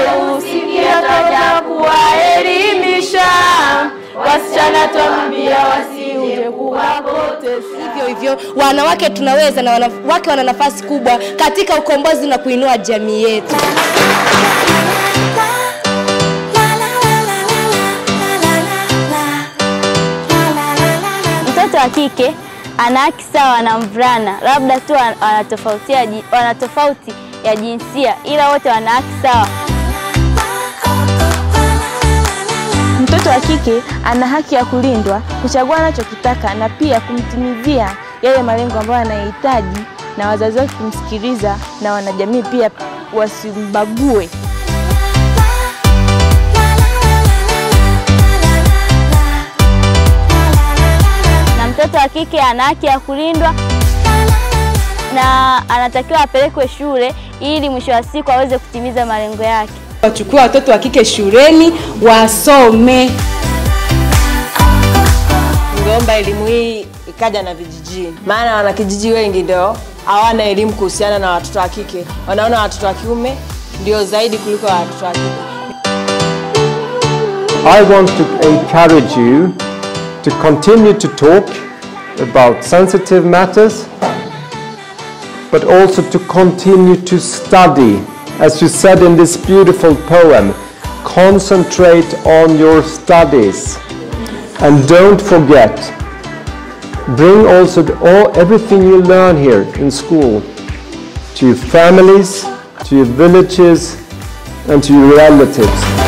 usikia twaja kuwaelimisha wasichana, twambia wasiuje kuwapoteza. Hivyo hivyo wanawake tunaweza na wanawake wana nafasi kubwa katika ukombozi na kuinua jamii yetu. Mtoto wa kike ana haki sawa na mvulana, labda tu wan- wanatofautia ji- wana tofauti ya jinsia, ila wote wana haki sawa. Mtoto wa kike ana haki ya kulindwa, kuchagua anachokitaka na pia kumtimizia yale malengo ambayo anayahitaji, na wazazi wake kumsikiliza, na wanajamii pia wasimbague. Na mtoto wa kike ana haki ya kulindwa na anatakiwa apelekwe shule ili mwisho wa siku aweze kutimiza malengo yake. Wachukue watoto wa kike shuleni wasome. Ningeomba elimu hii ikaja na vijijini, maana wanakijiji wengi ndio hawana elimu kuhusiana na watoto wa kike, wanaona watoto wa kiume ndio zaidi kuliko watoto wa kike. I want to encourage you to continue to talk about sensitive matters, but also to continue to study. As you said in this beautiful poem, concentrate on your studies and don't forget. Bring also the, all, everything you learn here in school to your families, to your villages, and to your relatives.